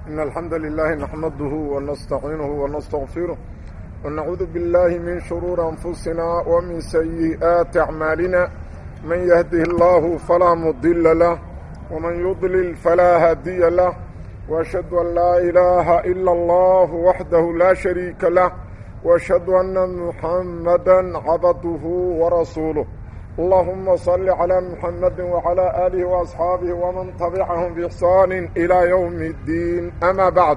إن الحمد لله نحمده ونستعينه ونستغفره ونعوذ بالله من شرور أنفسنا ومن سيئات أعمالنا من يهده الله فلا مضل له ومن يضلل فلا هادي له وأشهد أن لا إله إلا الله وحده لا شريك له وأشهد أن محمدا عبده ورسوله اللهم صل على محمد وعلى آله وأصحابه ومن تبعهم بإحسان إلى يوم الدين أما بعد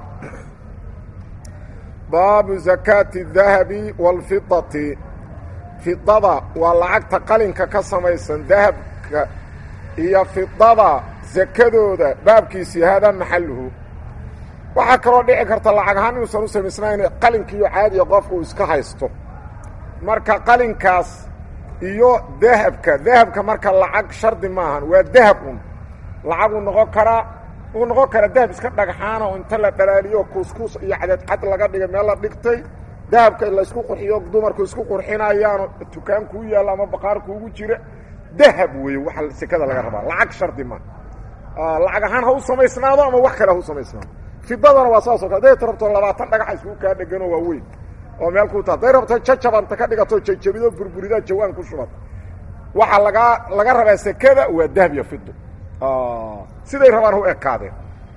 باب زكاة الذهب والفضة فضة والعقد قلنك كسميسا ذهب هي فضة زكادودا بابكيسي هذا محله waxaa kaloo dhici karta lacag ahaan inuusan u samaysnayn qalinkiiyo caadiga qofku iska haysto marka qalinkaas iyo dahabka dahabka marka lacag shardi maahan waa dahab un lacaguu noqon karaa wuu noqon karaa dahab iska dhagxaana oo inta la dhalaaliyo kuuskuus iyo cadadcad laga dhigay meel la dhigtay dahabka laysku qurxiyo dumarku isku qurxinayaano dukaan kuu yaalla ama baqaar kuugu jira dahab weeye waxa sekada laga rabaa lacag shardi maaha lacag ahaan ha u samaysnaado ama wax kale ha u samaysnaado fidadana waa saasoo kale haday rabto labaatan dhagaxa iskugu kaa dheganoo waa weyn oo meel ku taa haday rabto jajabanta ka dhigato jajabido burburidaa jawaan ku shubad waxaa lagaa laga rabaa sekada waa dahab iyo fido siday rabaan u ekaadeen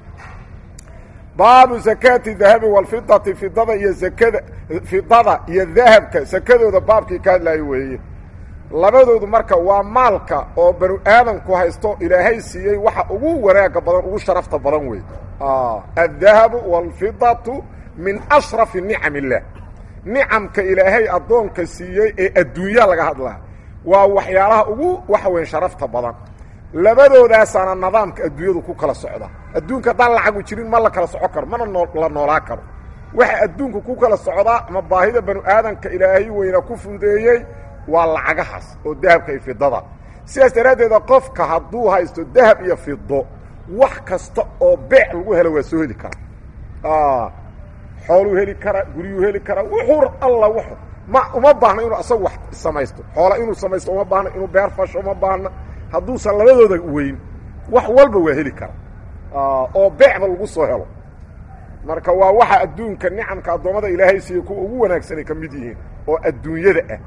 baabu zakaati dahabi walfidati fidada iyo zakada fidada iyo dahabka sakadooda baabkii ka hadlaayo weeye labadoodu marka waa maalka oo banu aadamku haysto ilaahay siiyey waxa ugu wanaaga badan ugu sharafta badan wey addahabu walfidatu min ashrafi nicam illah nicamka ilaahay addoonka siiyey ee adduunya laga hadlaa waa waxyaalaha ugu waxa weyn sharafta badan labadoodaasana nidaamka adduunyadu ku kala socda adduunka haddaan lacagu jirin ma la kala soco karo mana la noolaa karo waxa adduunka ku kala socdaa ama baahida banu aadamka ilaahay weyna ku fundeeyey waa lacagahaas oo dahabka iyo fidada sidaas daraaddeeda qofka hadduu haysto dahab iyo fido wax kasta oo beec lagu helo waa soo heli karaa xooluu heli karaa guryuu heli karaa wuxuu alla w ma uma baahna inuu asagu wax samaysto xoola inuu samaysto uma baahna inuu beer fasho uma baahna hadduusan labadooda weyn wax walba waa heli karaa oo beecba lagu soo helo marka waa waxa adduunka nicamka addoommada ilaahay siiye kuwa ugu wanaagsanay ka mid yihiin oo adduunyada ah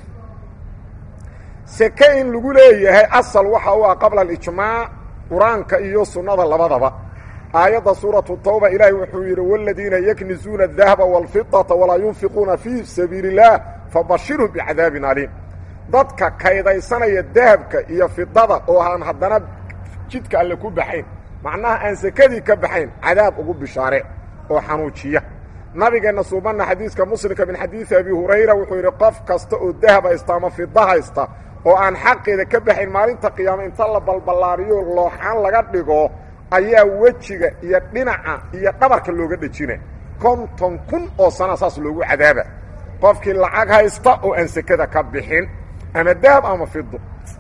seke in lagu leeyahay asal waxa u ah qabla alijmaac qur-aanka iyo sunnada labadaba aayadda suuratu tawba ilaahi wuxuu yidhi wاladiina yaknizuuna الdahaba wاlfidaةa walaa yunfiquuna fii sabiili الlah fabashirhum bicadaabin aliim dadka kaydaysanaya dahabka iyo fidada oo aan haddana jidka alle ku baxayn macnaha aan sekadii ka baxayn cadaab ugu bishaare oo xanuujiya nabigeenna suubanna xadiiska muslimka min xadiidi abi hurayra wuxuu yidhi qof kasta oo dahab haysta ama fida haysta oo aan xaqeeda ka baxayn maalinta qiyaama inta la balballaariyo looxaan laga dhigo ayaa wejiga iyo dhinaca iyo dhabarka looga dhejina konton kun oo sana saas loogu cadaaba qofkii lacag haysta oo aan sekada ka bixin ama dahab ama fido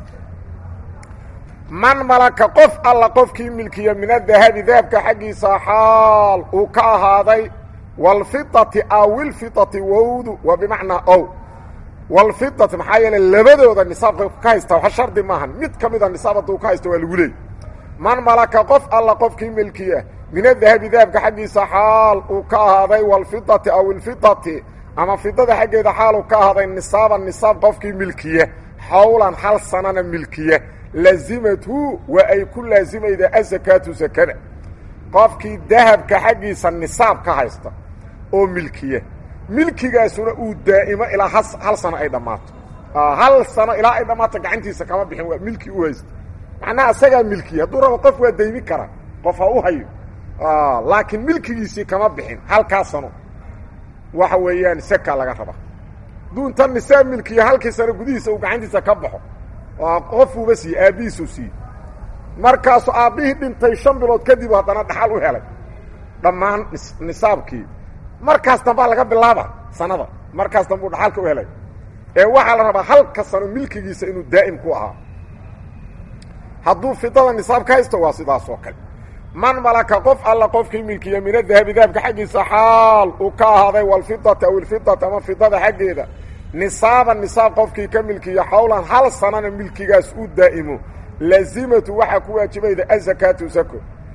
man malaka qof alla qofkii milkiya min adahabi dahabka xaggiisa xaal uu ka ahaaday walfidati awilfidati wowdu waa bimacnaa ow walfidati maxaa yeele labadooda nisaabka ka haysta wax shardi maahan mid ka mida nisaab hadduu ka haysta waa lagu leey man malaka qof alla qofkii milkiya min adahabi dahabka xaggiisa xaal uu ka ahaaday walfidati aw ilfidati ama fidada xaggeeda xaal uu ka ahaaday nisaaban nisaab qofkii milkiya xawlan hal sanana milkiya lazimathu waa ay ku laazimayda asakaatu sakada qofkii dahabka xaggiisa nisaab ka haysta oo milkiya milkigaasuna uu daa'imo ilaa hal sano ay dhammaato hal sano ilaa ay dhammaato gacantiisa kama bixin waa milki u haysta macnaha isagaa milkiya hadduu rabo qof waa daymi karaa qof ha u hayo laakiin milkigiisii kama bixin halkaa sano waxa weeyaan seka laga raba hadduu inta nisaab milkiya halkii sano gudihiisa uu gacantiisa ka baxo qofuuba siiye aabbihiisuu siiye markaasu aabbihii dhintay shan bilood kadib haddana dhaxal u helay dhammaan nisaabkii markaas dambaa laga bilaaba sanada markaas dambuu dhaxalka u helay ee waxaa la rabaa halka sano milkigiisa inuu daa'im ku ahaa hadduu fidada nisaab ka haysto waa sidaas oo kale man malaka qof alla qofkii milkiya min adahabi dahabka xaggiisa xaal uu ka ahaaday walfidati aw ilfidati ama fidada xaggeeda nisaaban nisaab qofkii ka milkiya xawlan hal sanana milkigaas u daa'imo laazimatu waxaa ku waajibayda azakaatu sako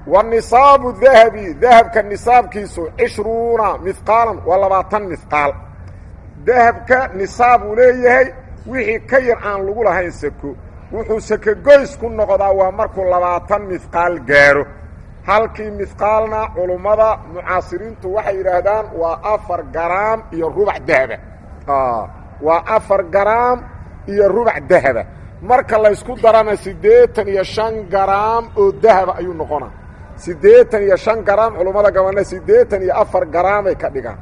wa nisaabu dahabi dahabka nisaabkiisu cishruuna mihqaalan waa labaatan mihqaal dahabka nisaab uu leeyahay wixii ka yar aan lagu lahayn sako wuxuu sako goys ku noqdaa waa markuu labaatan mihqaal gaaro halkii mihqaalna culummada mucaasiriintu waxay yidhaahdaan waa afar garaam iyo rubac dahaba waa afar garaam iyo rubac dahaba marka laysku darana siddeetan iyo shan garaam oo dahaba ayuu noqonaa siddeetan iyo shan garaam culummada gabana siddeetan iyo afar garaamay ka dhigaan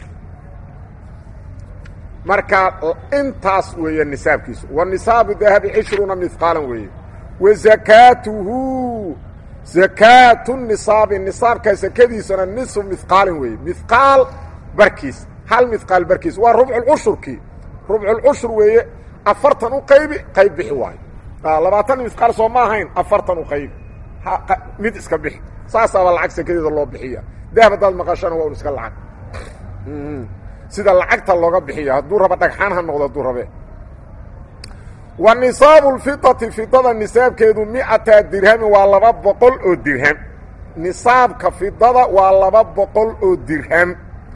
marka intaas weeye nisaabkiisu wa nisaabu dahabi cishruuna mihqaalan weeye wa zakaatuhu zakaatu nisaabi nisaabka sakadiisana nisu mihqaalin weeye mihqaal barkiis hal mihqaal barkiis waa rubculcushurkii rubculcushur weeye afartan u qaybi qayb bixi waayo labaatan mihqaal soo ma ahayn afartan u qaybi mid iska bixi saasaaba lacag sakadeeda loo bixiya dahab haddaad maqashana waa un iska lacag sida lacagta looga bixiya hadduu raba dhagxaan ha noqdo hadduu rabe wa nisaabu lfidati fidada nisaabkeedu mi'ata dirhamin waa laba boqol oo dirham nisaabka fidada waa laba boqol oo dirham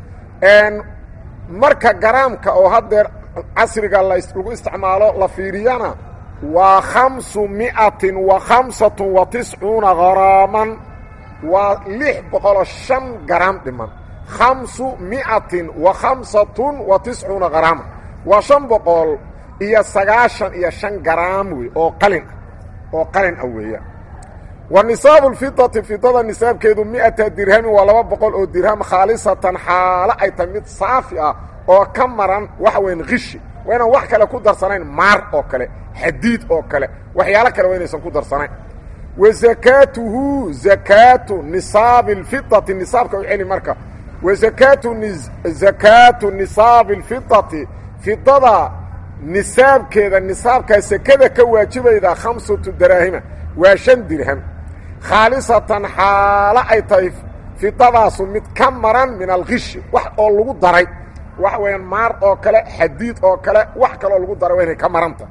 marka garaamka oo haddeer casriga lagu isticmaalo la fiiriyana waa khamsu mi'atin wa khamsatun wa tiscuuna garaaman waa lix boqoloo shan garaam dhiman khamsu mi'atin wa khamsatun wa tiscuuna garaaman waa shan boqol iyo sagaashan iyo shan garaam wey oo qalin ah oo qalin ah weeya wa nisaabu lfidati fidada nisaabkeedu mi'ata dirhamin waa laba boqol oo dirham khaalisatan xaalo ay tahay mid saafi ah oo ka maran waxa weyan kishi waa inaan wax kale ku darsanayn maar oo kale xadiid oo kale waxyaalo kale waa inaysan ku darsanayn wa zakaatuhu zakaatu nisaabi lfidati nisaabka u celi marka wa zakaatu zakaatu nisaabi lfidati fidada nisaabkeeda nisaabkaa sekada ka waajibayda khamsatu daraahima waa shan dirham khaalisatan xaalo ay tahay fidadaasu mid ka maran min alkishi wax oo lagu daray waxa weeyaan maar oo kale xadiid oo kale wax kaloo lagu daray waa inay ka maranta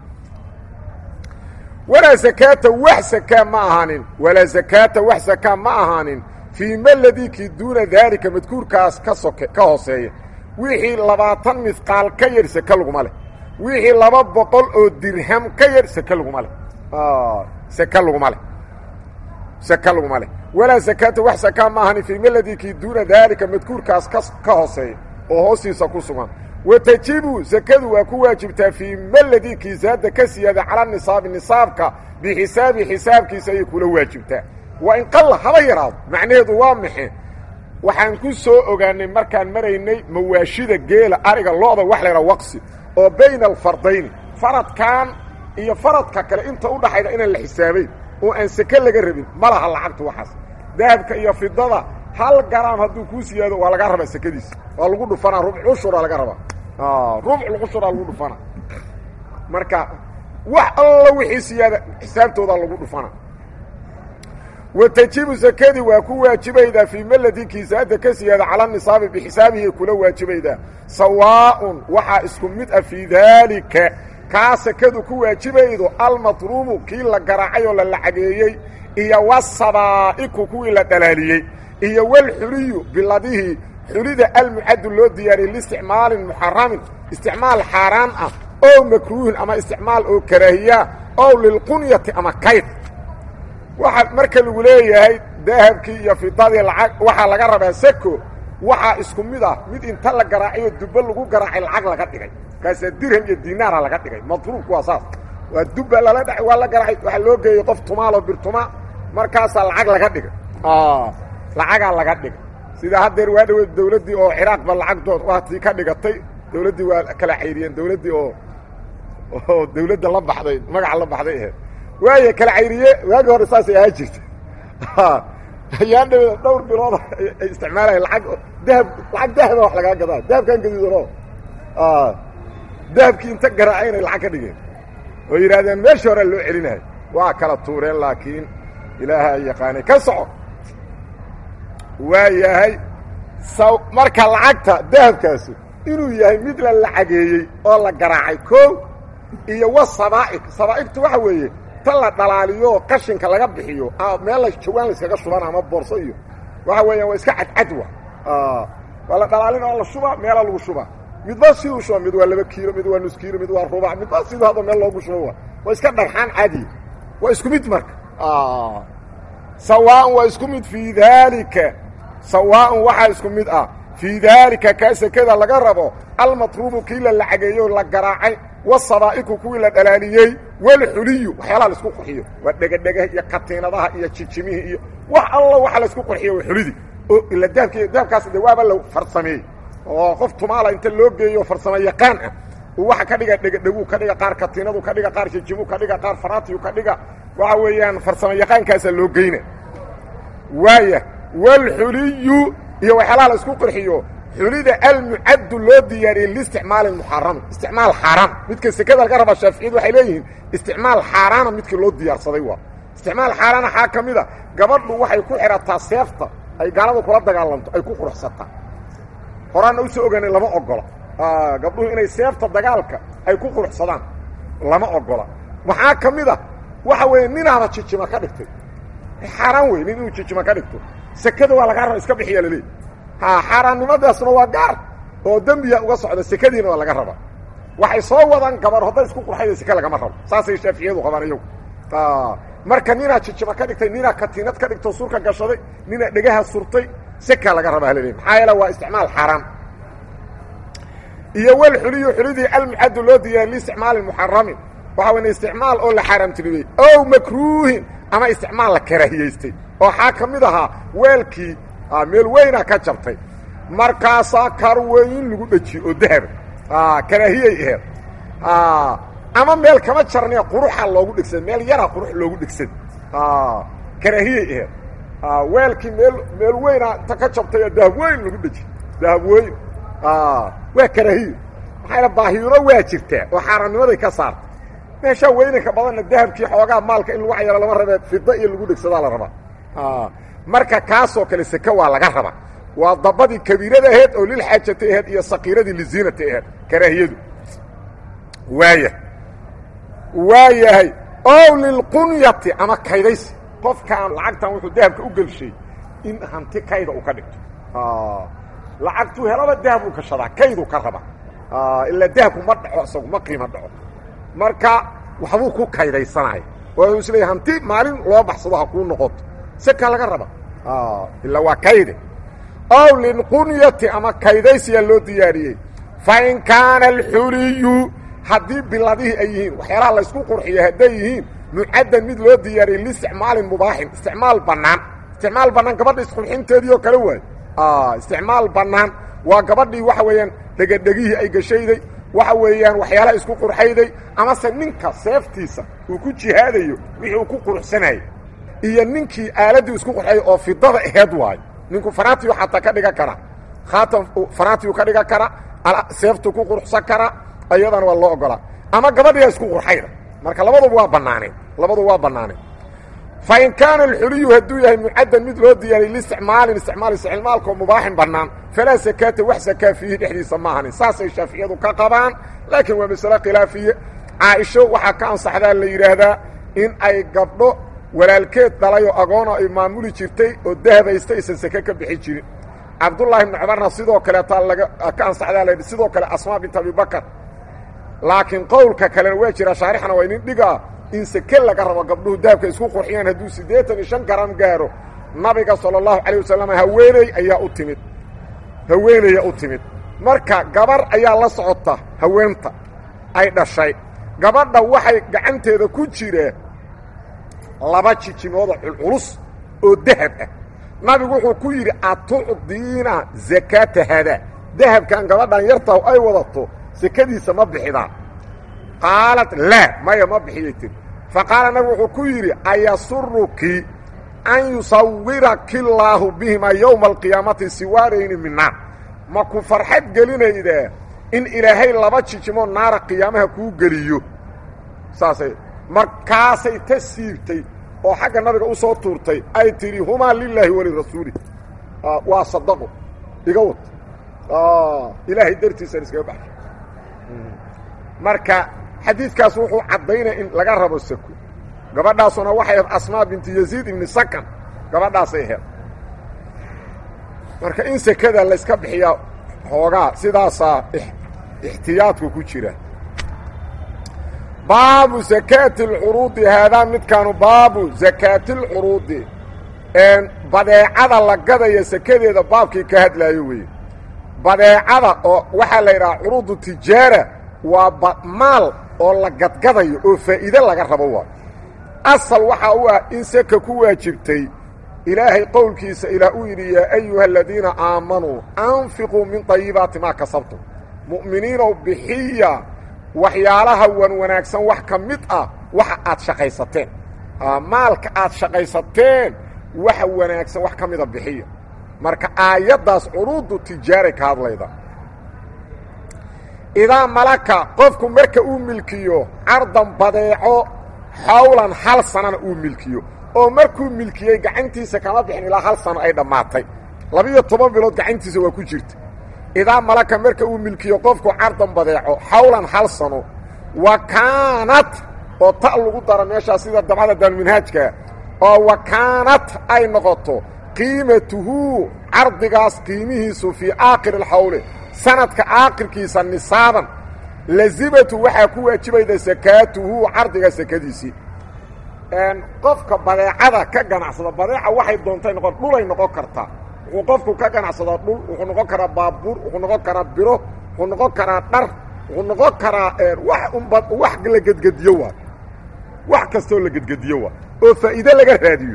walaa zakaata wax sakaa ma ahaanin walaa zakaata wax sakaa ma ahaanin fii maladikii duuna daalika madkuurkaas ka soke ka hooseeya wixii labaatan midqaal ka yar seke laguma leh wixii laba boqol oo dirham ka yar seke laguma leh seke laguma leh seke laguma leh walaa zakaata wax sakaa ma ahaanin fii maladikii duuna daalika madkuurkaas ka ka hooseeya oo hoostiisa ku sugan watajibu zakadu waa ku waajibtaa fii maladii kiisaada ka siyaada cala nisaabi nisaabka bixisaabi xisaabkiisa ayay kula waajibtaa waa in qalla haba yaraado macnaheedu waa maxe waxaan ku soo ogaanay markaan maraynay mawaashida geela ariga lo-da wax la ydhaha waqsi oo bayna alfardayni faradkan iyo faradka kale inta u dhaxayda inaan la xisaabayn oo aan seke laga rabin ma laha lacagtu waxaas dahabka iyo fidada hal garaam hadduu kuu siyaado waa laga rabaa sekadiisa waa lagu dhufanaa rubc cushura laga rabaa rubc cushura lagu dhufana marka wax alla wixii siyaada xisaabtooda lagu dhufana wa tajibu sakadii waa ku waajibaydaa fii maladii kiisaada ka siyaada cala nisaabi bixisaabihi kula waajibaydaa sawaaءun waxaa isku mid ah fii daalika kaa sakadu ku waajibaydo almatruubu kii la garaacay oo la lacageeyey iyo wasabaa'iku kuwii la dhalaaliyey iyo walxuliyu biladihii xulida almucaddu loo diyaariyey liisticmaalin muxaramin isticmaal xaaraan ah oo makruuhin ama isticmaal oo karaahiyaa ow lilqunyati ama kayd waxaa marka lagu leeyahay dahabkii iyo fidadii lacag waxaa laga rabaa sako waxaa isku mid ah mid inta la garaacayo dubbe lagu garaacay lacag laga dhigay kaasaa dirham iyo dinaara laga dhigay matruubku waa saas waa dubba lala dha waa la garaacay waxaa loo geeyey qof tumaaloo birtuma markaasaa lacag laga dhigay lacagaa laga dhigay sida haddeer waa dhaweed dawladdii oo ciraaqba lacagdood waatii ka dhigatay dawladdii waa kala cayriyeen dawladdii oo oo dawladda la baxday magaca la baxday aheed waaya kala cayriye waagii hore saasay ahaa jirta ayaan dhaweed dhowr bilood ay isticmaalayan laag dahab lacag dahaba wax lagaa gadaa dahabkan gaduudano dahabkii inta garaacay inay lacag ka dhigeen oo yidhahdeen meeshii horea loo celinayo waa kala tuureen laakiin ilaaha ay yaqaanay ka soco waa yahay saw marka lacagta dahabkaasu inuu yahay mid la lacageeyey oo la garaacay koo iyo wa sabaa'ig sabaa'igtu waxa weeye ta la dhalaaliyo qashinka laga bixiyo meel la jawaan la iskaga shubana ama boorso iyo waxa weeyaan waa iska cadcad wa waa la dhalaalin oo la shuba meela lagu shuba midba siduu shuba mid waa laba kiilo mid waa nus kiilo mid waa rubac midba siduu hadda meel loogu shuba wa waa iska dharxaan caadi waa isku mid marka sawaaءn waa isku mid fii daalika sawaaءn waxaa isku mid ah fii daalika kaa sekada laga rabo almatruubu kii la lacageeyo la garaacay wasabaa'iku kuwii la dhalaaliyey walxuliyu waxyaalaha laisku qurxiyo waa dhegadhegaha iyo katiinadaha iyo jijimihii iyo wax alla waxa laisku qurxiyo waa xulidii oo ila dahabki dahabkaas de waaba la farsameeyey oo qof tumaala inta loo geeyo farsamo yaqaan ah uu waxa ka dhiga dhegadheguu ka dhiga qaar katiinadu ka dhiga qaar jijimuu ka dhiga qaar faraatiyu ka dhiga waxa weeyaan farsamo yaqaankaasaa loo geyna waaya walxuliyu iyo waxyaalaha la isku qurxiyo xulida almucaddu loo diyaariyey liisticmaali muxarami isticmaal xaaraan midka sekada laga raba shaaficiyadu waxay leeyihiin isticmaal xaaraana midkii loo diyaarsaday waa isticmaal xaaraan waxaa ka mid a gabadhu waxay ku xidhataa seefta ay gaaladu kula dagaalanto ay ku quruxsataa horaanna usoo ogaanay lama ogola gabdhuhu inay seefta dagaalka ay ku quruxsadaan lama ogola waxaa ka mid a waxa weeye ninaaba jijima ka dhigtay xaaraan wey nin inuu jijima ka dhigto sekada waa lagaa raba iska bixiya laleey ha xaaraannimadaasna waa gaar oo dembiya uga socda sekadiina waa laga raba waxay soo wadaan gabar hadday isku qurxayda seke lagama rabo saasay shaaficiyadu qabaan iyagu marka ninaa jijima ka dhigtay ninaa katiinad ka dhigto surka gashaday ninaa dhegaha surtay seka laga raba halaleey maxaa yeele waa isticmaal xaaraan iyo wel xuliyu xulidii almucaddu loo diyaariy liisticmaali muxaramin waxa weyn isticmaal oo la xaaraamtiribey ow makruuhin ama isticmaal la karaahiyaystay oo xaa ka mid ahaa weelkii meel weynaa ka jabtay markaasaa karweyn lagu dhejiye oo dahaba karaahiyay aheed ama meel kama jarnee quruxa loogu dhegsan meel yaraa qurux loogu dhegsan karaahiyay aheed weelkii meel meel weynaa inta ka jabtay oo dahab weyn lagu dhejiye dahab weyn waa karaahiyo maxayna baahiiro waa jirtaa oo xaaraannimaday ka saartay meeshaa weynanka badanna dahabkii xoogaa maalka in lagu cayaro lama rabee fida iyo lagu dhegsadaa la rabaa marka kaasoo kale seke waa laga rabaa waa dabadii kabiirada aheed oo lilxaajata aheed iyo sakiiradii liziinata aheed karaahiyadu waaya waa yahay ow lilqunyati ama kaydaysi qofkaan lacagtan wuxuu dahabka u gelshay in hanti kayda uu ka dhigto lacagtuu helaba dahab uu gashadaa kayduu ka raba ilaa dahabku ma dhaco isagu ma qiimo dhaco marka waxbuu ku kaydaysanaya oo is leeya hanti maalin loo baxsado ha kuu noqoto seka laga raba ilaa waa kayde ow lilqunyati ama kaydaysiyaa loo diyaariyey fa in kaana alxuliyu haddii biladihii ay yihiin waxyaalaha laysku qurxiyo hadday yihiin mucaddan mid loo diyaariyey liisticmaalin mubaaxin isticmaal bannaan isticmaal bannaan gabadha isqurxinteedii oo kale waayo isticmaal bannaan waa gabadhii waxa weeyaan dhegadhegihii ay gashayday waxa weeyaan waxyaalaha isku qurxayday amase ninka seeftiisa uu ku jihaadayo wixii uu ku quruxsanayay iyo ninkii aaladdii isku qurxayay oo fidada aheed waayo ninku faraatiyu xataa ka dhigan kara khaatam faraatiyu ka dhigan kara seeftu ku quruxsan kara ayadana waa loo ogolaa ama gabadhiyaa isku qurxayda marka labaduba waa bannaaneen labaduba waa bannaaneen fa in kaana alxuliyu hadduu yahay mucaddan mid loo diyaariyay liisticmaalin isticmaal isticmaalkoo mubaaxin bannaan falaa sakaata wax sakaa fiihi dhexdiisa ma ahanin saasay shaaficiyadu ka qabaan laakiin waa masale khilaafiye caaisho waxaa ka ansaxdaa la yidhaahdaa in ay gabdho walaalkeed dhalayoo agoona ay maamuli jirtay oo dahabaysta aysan sake ka bixi jirin cabdullaahi ibnu cumarna sidoo kaleetaa laga ka ansaxdaa la sidoo kale asmaa bint abibakar laakiin qowlka kalena waa jira shaarixna waa inin dhigaa in seke laga rabo gabdhuhu dahabka isku qurxiyaan hadduu siddeetan iyo shan garam gaaro nabiga sala allahu calayh wasalam haweeney ayaa u timid haweenaya u timid marka gabar ayaa la socota haweenta ay dhashay gabadha waxay gacanteeda ku jireen laba jijimooda culculus oo dahab ah nabigu wuxuu ku yidhi atucdiina zakaata hadaa dahabkan gabadhan yartahu ay wadato sekadiisa ma bixidaan qaalat laa maya ma bixiyay tiri fa qaala nabigu wuxuu ku yidhi ayasuruki an yusawiraki illaahu bihima yowma alqiyaamati siwaarayni min naar ma ku farxad gelinaydaa in ilaahay laba jijimo naara qiyaamaha kuu geliyo saasay markaasay ta siibtay oo xagga nabiga u soo tuurtay ay tidhi humaa lilaahi walirasuuli waa sadaqo iga wad ilaahay dartiisaan iskaga baxsho marka xadiidkaas wuxuu caddaynaya in laga rabo sako gabadhaasuna waxay ahayd asmaa bintu yaziid ibni sakan gabadhaasay ahayd marka in sekada layska bixiyaa hoogaa sidaasaa ixtiyaadku ku jira baabu zakaati alcuruudi haadaa midkaanu baabu zakaati alcuruudi badeecada la gadaya sekadeeda baabkii ka hadlaayo weeye badeecada oo waxaa la yidhaha curuudu tijaara waa maal oo la gadgadayo oo faa'iide laga rabo waa asal waxaa u ah in seka ku waajibtay ilaahay qowlkiisa ilaah uu yidhi yaa ayuha aladiina aamanuu anfiquu min طayibaati maa kasabtum mu'miniinow bixiya waxyaalaha wan wanaagsan wax ka mid ah waxa aad shaqaysateen maalka aad shaqaysateen waxa wanaagsan wax ka mida bixiya marka aayaddaas curuudu tijaaray ka hadlayda idaa malaka qofku marka uu milkiyo cardan badeeco xawlan hal sanana uu milkiyo oo markuu milkiyey gacantiisa kama bixin ilaa hal sano ay dhammaatay labiyo toban bilood gacantiisa waa ku jirta idaa malaka marka uu milkiyo qofku cardan badeeco xawlan hal sano wa kaanat oo ta lagu dara meeshaas sida dabcada daalminhaajka oo wa kaanat ay noqoto qiimatuhu cardigaas qiimihiisu fii aakhiri alxawle sanadka aakhirkiisa nisaaban lazimatu waxaa ku waajibayda sakaatuhu cardiga sakadiisii qofka badeecada ka ganacsada badeeca waxay doontay noqon dhulay noqon kartaa wuxuu qofku ka ganacsadaa dhul wuxuu noqon karaa baabuur wuxuu noqon karaa biro wuxuu noqon karaa dhar wuxuu noqon karaa wax unba wax la gedgediyo waa wax kastoo la gedgediyo waa oo faa'iide laga raadiyo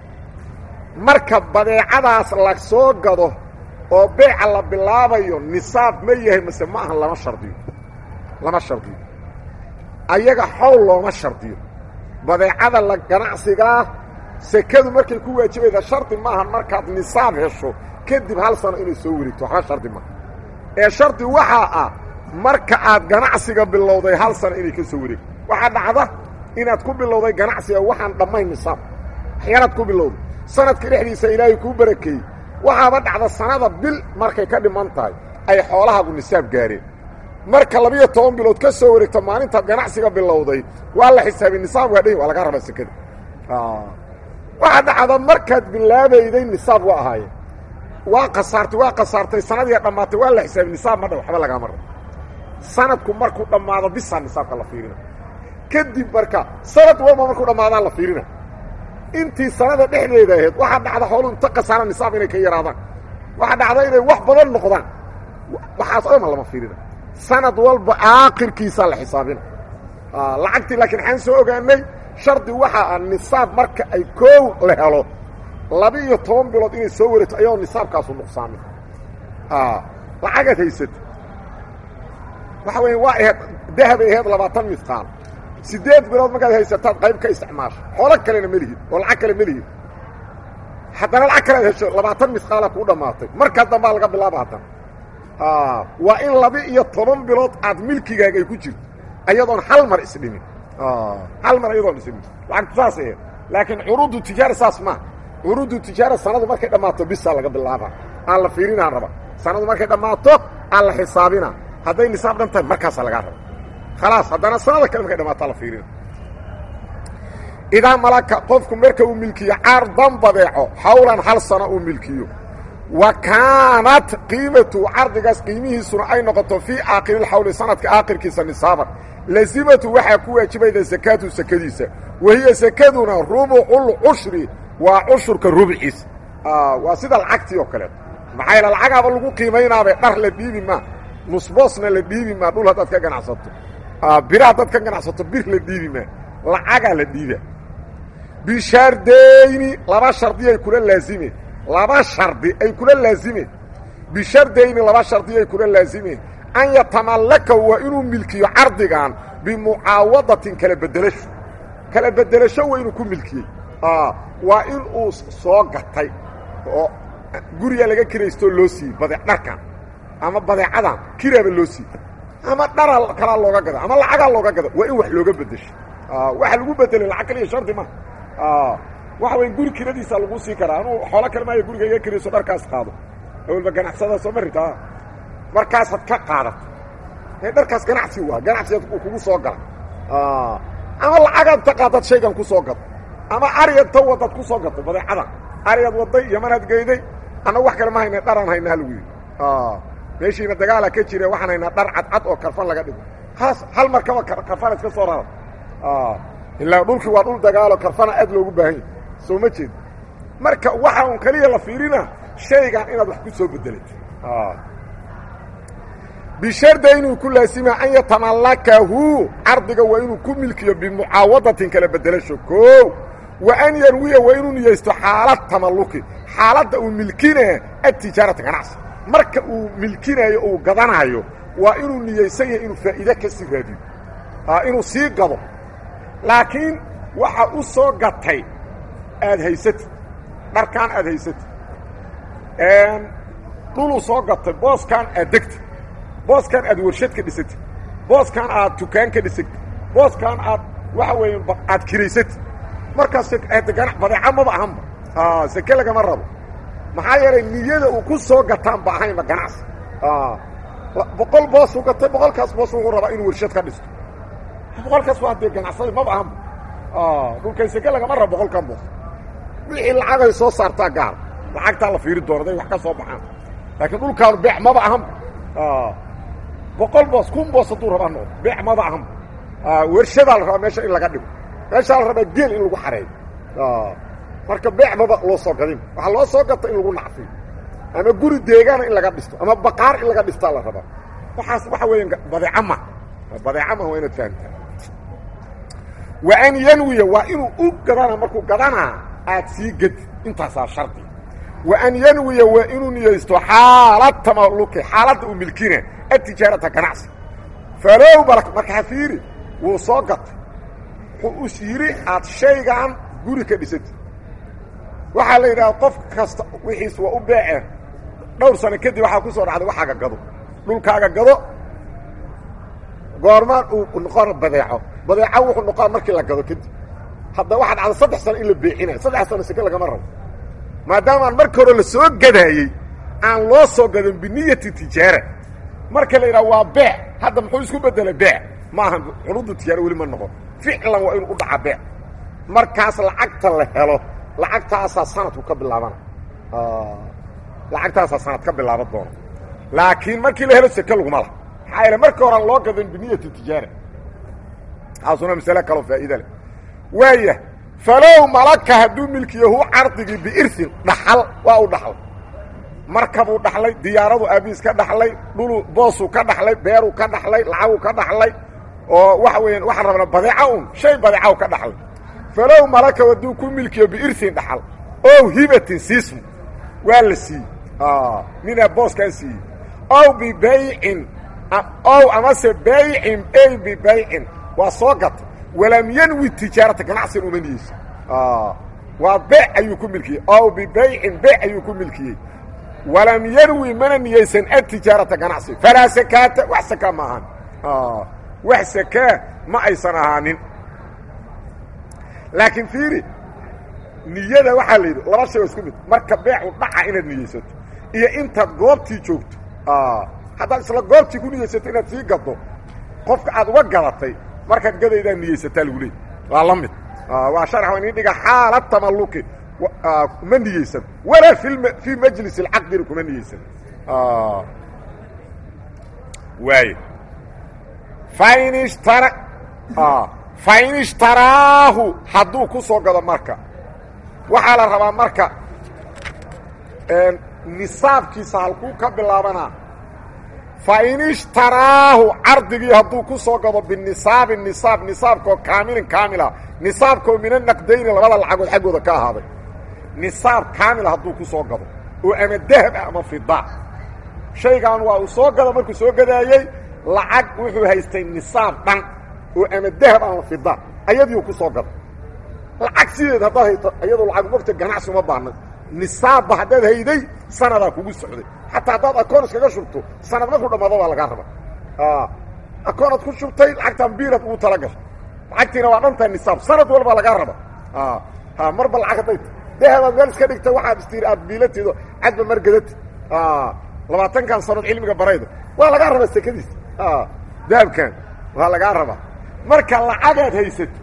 marka badeecadaas la soo gado oo beeca la bilaabayo nisaab ma yahay mase ma ahan lama shardiyo lama shardiyo ayaga xowl looma shardiyo badeecada la ganacsigaa sekadu markay ku waajibayda shardi maaha markaad nisaab hesho kadib hal sano inay soo wareegto waxba shardi maaha ee shardi waxaa ah marka aad ganacsiga bilowday hal sano inay ka soo wareegto waxaa dhacda inaad ku bilowday ganacsiga waxaan dhammayn nisaab waxyaalaad ku bilowday sanadka dhexdiisa ilaahay kuu barakeeyey waxaaba dhacda sanada bil markay ka dhiman tahay ay xoolahaagu nisaab gaareen marka labiyo toban bilood ka soo wareegto maalintaad ganacsiga bilowday waa la xisaabay nisaab waa dhay waa laga rabaa sekada waxaa dhacda markaad bilaabayday nisaab waa ahaayeen waa kasaartay waa kasaartay sanadiia dhammaatay waa la xisaabay nisaab ma dha waxba lagaama rabo sanadku markuu dhammaado bisaa nisaabka la fiirina kadib marka sanad walba markuu dhammaadaan la fiirina intii sanada dhexdeeda ahayd waxaa dhacda xoolu inta kasaara nisaab inay ka yaraadaan waxaa dhacda inay wax badan noqdaan waxaas dhama lama fiirina sanad walba aakhirkiisaa la xisaabina lacagtii laakiin waxaan soo ogaanay shardi waxaa ah nisaab marka ay koow la helo laba-iyo toban bilood inay soo wareegto ayadoo nisaabkaasu nuqsaamin lacagaad haysata waxa weya waa ahayd dahabay ahayd labaatan midqaal siddeed bilood markaad haysataad qayb ka isticmaasho xoolo kalena ma lihid oo lacag kale ma lihid haddana lacag kalead hesho labaatan midqaala kuu dhammaatay markaa dambaa laga bilaaba haddana waa in laba-iyo toban bilood aad milkigaaga ay ku jirto ayadoon hal mar isdhimin hal mar ayadoon isdhimin lacagtu saas ahayd laakiin curuudu tijaara saas maaha curuudu tijaara sanadu markay dhammaato bisaa laga bilaabaa aan la fiirinaan raba sanadu markay dhammaato aan la xisaabina hadday nisaab dhan tahay markaasaa lagaa raba khalaas haddana sanada kale markay dhamaataa la fiirina idaa malaka qofku marka uu milkiyo cardan badeeco xawlan hal sano uu milkiyo wa kaanat qiimatu cardigaas qiimihiisuna ay noqoto fii aakhiriilxawli sanadka aakhirkiisa nisaaban lazimatu waxaa ku waajibayda sakaatu sakadiisa wahiya sakaduna rubucul cushri waa cushurka rubciisa waa sida lacagtii oo kaleeto maxaa yaele lacagaaba lagu qiimaynaabe dhar la dhiibi maa nusboosna la dhiibi maa dhul haddaad ka ganacsato bir haddaad ka ganacsato bir la dhiibi maa lacagaa la dhiiba bishardayni laba shardi ay kula laazimeen laba shardi ay kula laazimeen bishardayni laba shardi ay kula laazimeen an yatamallakahu waa inuu milkiyo cardigan bimucaawadatin kala bedelasho kala bedelasho waa inuu ku milkiyey waa in uu soo gatay oo guriga laga kiraystoo loo siiyey bade dharkan ama badeecadan kiraaba loo siiyey ama dhara kalaa looga gada ama lacagaa looga gada waa in wax looga bedesho waxa lagu bedelay lacag kaliya shardi ma waxa weya guri kiradiisa lagu sii karaa anuu xoolo kale maayo guriga iga kirayso dharkaas qaado awalba ganacsada soo marita markaasaad ka qaadato ee dharkaas ganacsi waa ganacsigaad uu kugu soo gala ama lacagaad ta qaadad shaygan ku soo gado ama arigaad ta wadad ku soo gato badeecadan arigaad waday yamanaad geyday annagu wax kale ma hayna dharaan hayna halagu yidhi meeshiina dagaala ka jire waxaan haynaa dhar cadcad oo karfan laga dhigo haas hal markaba karfana iska soo rara ilaa dhulkii waa dhul dagaalo karfana aad loogu baahan yahy soo ma jeed marka waxa un keliya la fiirina shaygan inaad wax ku soo bedelat bisharda inuu ku laasima an yatamallakahu cardiga waa inuu ku milkiyo bimucaawadatin kala bedelasho koo wa an yarwiya waa inuu niyeysto xaalad tamalluki xaaladda uu milkina atijaarata ganacsi marka uu milkinaayo uu gadanaayo waa inuu niyeysan yahay inuu faa'iide ka sii raadiyo inuu sii gado laakiin waxa u soo gatay aad haysatid dharkaan aad haysatid dhuluu soo gatay booskaan aad degtid booskaan aad warshad ka dhisatid booskaan aad tukaan ka dhisatid booskaan aad waxa weeye aad kiraysatid markaas ganac badeeca maba ahanba seke lagama rabo maxaa yeelay niyada uu ku soo gataanba ahaynba ganacsi boqol boosuu gatay boqolkaas boos wuxuu rabaa inuu warshad ka dhisto boqolkaas waa dee ganacsada maba ahanba dhulkan seke lagama rabo boqolkan boos wixii lacagay soo saartaa gaar lacagtaa la fiiri doona day wax ka soo baxaan laakiin dhulkaanu beec maba ahanba boqol boos kun boos hadduu rabaa noqdo beec maba ahanba warshadaa la rabaa meesha in laga dhigo meeshaa la rabaa geel in lagu xareeyo marka beec maba loo soo gadin waxaa loo soo gata in lagu nacfiyo ama guri deegaana in laga dhisto ama baqaar in laga dhistaa la rabaa waxaas waxa weeyaan badeeca ma badeeca ma waa inaad fahamtaa wa an yanwiya waa inuu u gadana markuu gadanaa aad sii gedi intaasaa shardi wa an yanwiya waa inuu niyeysto xaalad tamalluki xaaladda uu milkina atijaarata ganacsi falow balak markaa fiiri wuu soo gatay wuxuu us yidhi aad shaygan guri ka dhisatid waxaa la yidhaha qof kasta wixiis waa u beeceen dhowr sano kadib waxaa ku soo dhacday waxaaga gado dhulkaaga gado goormaan uu noqona badeeco badeeco wuxuu noqona markii la gado kadib hadda waxaa dhacda saddex sano in la beecinayo saddex sano seke lagama rabo maadaamaan marka hore la soo gadaayey aan loo soo gadin biniyati tijaara marka la yidhaha waa beec hadda muxuu isku bedelay beec ma ahan xunuudda tijaara weli ma noqon ficlan waa inuu u dhaca beec markaas lacagta la helo lacagtaasaa sanadku ka bilaabana lacagtaasaa sanad ka bilaaban doona laakiin markii la helo seke laguma laha maxaa yeele markii horean loo gadan biniyati tijaara taasuna masale kaloo faa'iida leh waaya falow malaka hadduu milkiyahu cardigii biirsin dhaxal waa u dhaxlay markabuu dhaxlay diyaaradu aabiis ka dhaxlay dhulu boosuu ka dhaxlay beeruu ka dhaxlay lacaguu ka dhaxlay oo waxa weeyaan waxaan rabnaa badeeca un shay badeeca u ka dhaxlay falow malaka hadduu ku milkiyo biirsin dhaxal ow hibatin siismu waa la siiyey ninaa booskaa siiyey ow bibaycin ow amase baycin ey bibaycin waa soo gata walam yanwi tijaarata ganacsin uma niyeyso waa beec ayuu ku milkiyey ow bibaycin beec ayuu ku milkiyey walam yanwi mana niyeysan atijaarata ganacsi falaa sakaata wax sakaa ma ahaan wax sakaa ma aysan ahaanin laakiin fiiri niyada waxaa la yidhi laba shay oo isku mid marka beecu dhaca inaad niyeysato iyo intaad goobtii joogto haddaad isla goobtii ku niyeysato inaad sii gaddo qofka aad uga gadatay markaad gadaydaa niyeysataa lagu leey waa la mid waa sharx waa inin dhiga xaala tamalluki ma niyeysan walaa i fii majlis اlcaqdina kuma niyeysan waay fain ishtara fain ishtaraahu hadduu ku soo gado marka waxaa la rabaa marka nisaabkiisa halkuu ka bilaabanaa fain ishtaraahu cardigii hadduu ku soo gado binisaabi nisaab nisaabkoo kaamilin kaamila nisaabkoo mina naqdayni labada lacagood xaggooda ka ahaaday nisaab kaamila hadduu ku soo gado oo ama dahab ah ama fida shaygan waa uu soo gado markuu soo gadaayey lacag wuxuu haystay nisaab dhan oo ama dahab ama fida ayadiiu ku soo gado lacag sideed haddaad hayto iyadoo lacag mogta ganacsi uma baahna nisaabba haddaad hayday sanadaa kugu socday xataa haddaad akoon iskaga shubto sanad markuu dhammaado baa lagaa raba akoonaad ku shubtay lacagtaan biilad ugu tala gashay lacagtiina waa dhantaa nisaab sanad walbaa lagaa raba marba lacag hadday dahabaad meel iska dhigta waxaad istiiri aad biilateedo cadba margadati labaatankan sanood cilmiga barayda waa lagaa rabaa sekadiis dahabkan waa lagaa rabaa marka lacagaad haysato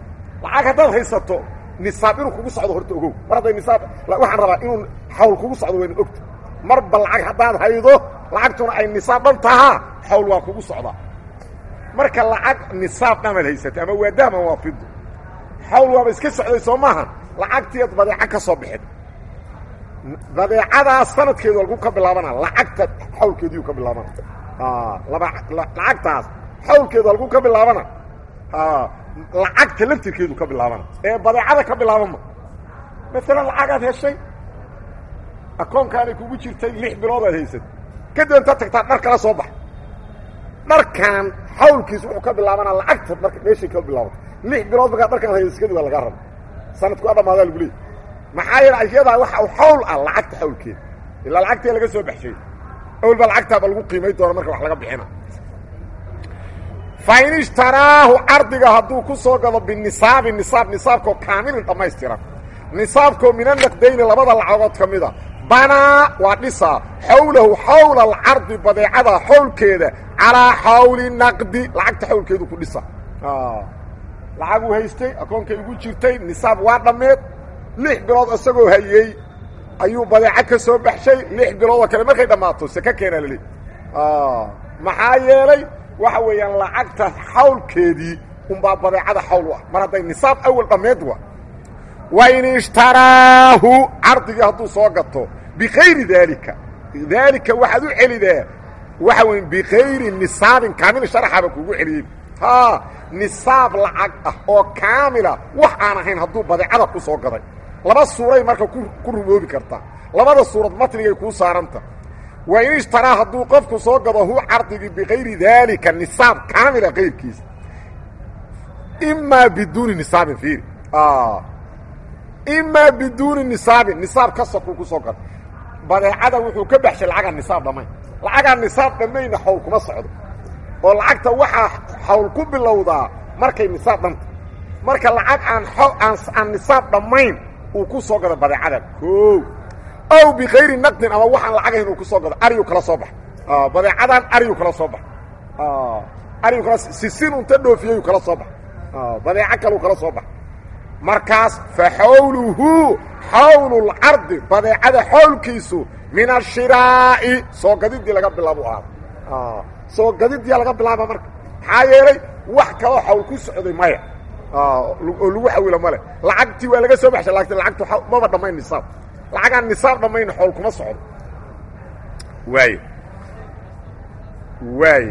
lacag haddaad haysato nisaab inuu kugu socdo horta ogow mar hadday nisaab waxaan rabaa inuu xawl kugu socdo wayna ogta marba lacag haddaad haydo lacagtuna ay nisaab dhan tahaa xawl waa kugu socdaa marka lacag nisaab dhamaad haysatay ama waa daham ama waa fido xawl waaba iska socday soo maaha lacagtiiad badeeco ka soo bixid badeecadaas sanadkeedu lagu ka bilaabana lacagta xawlkeediiu ka bilaabana laba lacagtaas xawlkeedu halku ka bilaabana lacagta laftirkeedu ka bilaabana ee badeecada ka bilaabama maalan lacagaad heshay akoonkaanay kugu jirtay lix bilood aad haysatay kadib intaad tagtaa dhar kala soo bax dharkan xawlkiis wuxuu ka bilaabanaa lacagta marka meeshay ka bilaabata lix bilood markaa dharkaan haysa kadib waa lagaa raba sanadku waa dhamaadaa lagu leey maxaa yeele ayadaa waxa u xawl ah lacagta xawlkeeda ilaa lacagtee laga soo baxshay awel baa lacagtaaba lagu qiimay doona marka wax laga bixina fa in ishtaraahu cardiga hadduu ku soo gado binisaabi nisaab nisaabkoo kaamilin dhammaystiran nisaabkoo mina naqdayni labada lacagood ka mida banaa waa dhisaa xawlahu xawla alcardi badeecada xawlkeeda calaa xawli naqdi lacagta xawlkeedu ku dhisa lacaguu haystay akoonkay ugu jirtay nisaab waa dhammeed lix bilood isagoo hayey ayuu badeeco ka soo baxshay lix biloodoo kale markay dhammaato seke keenaa laleey maxaa yeelay waxa weeyaan lacagta xawlkeedii unbaa badeecada xawl u ah mar hadday nisaab awal dhammeed wa wain ishtaraahu cardigii hadduu soo gato bikayri daalika daalika waxaad u celidaa waxa weya bikayri nisaabin kaamil sharaxaba kugu celiyey ha nisaab lacag ah oo kaamila wax aan ahayn hadduu badeecada ku soo gaday laba suuray marka ku rumoobi kartaa labada suurad matnigay kuu saaranta wa in ishtaraa hadduu qofku soo gado hu cardigii bikayri daalika nisaab kaamila kayrkiisa imaa biduuni nisaabin fiiri imaa biduuni nisaabin nisaab ka sokuu ku soo gado badeecada wuxuu ka baxshay lacagaan nisaab dhammayn lacagaan nisaab dhammayna xawl kuma socdo oo lacagta waxaa xawl ku bilowdaa markay nisaab dhanta marka lacag aan aan nisaab dhammayn uu ku soo gado badeecada o ow bikayri naqdin ama waxaan lacagahayn uu ku soo gado ariyu kala soo bax badeecadan ariyu kala soo bax ariyu kala sisin unta dhoofiyayuu kala soo bax badeeco kaleu kala soo bax markaas fa xawluhu xawlulcardi badeecada xawlkiisu min ashiraa'i soo gadidii laga bilaabo ahaada soo gadidii laga bilaaba marka maxaa yeelay wax kaloo xawl ku socday maya oo lagu xawilo male lacagtii waa laga soo baxshay lakin lacagtu maba dhammayn nisaab lacagaan nisaab dhammayna xowl kuma socdo waay waay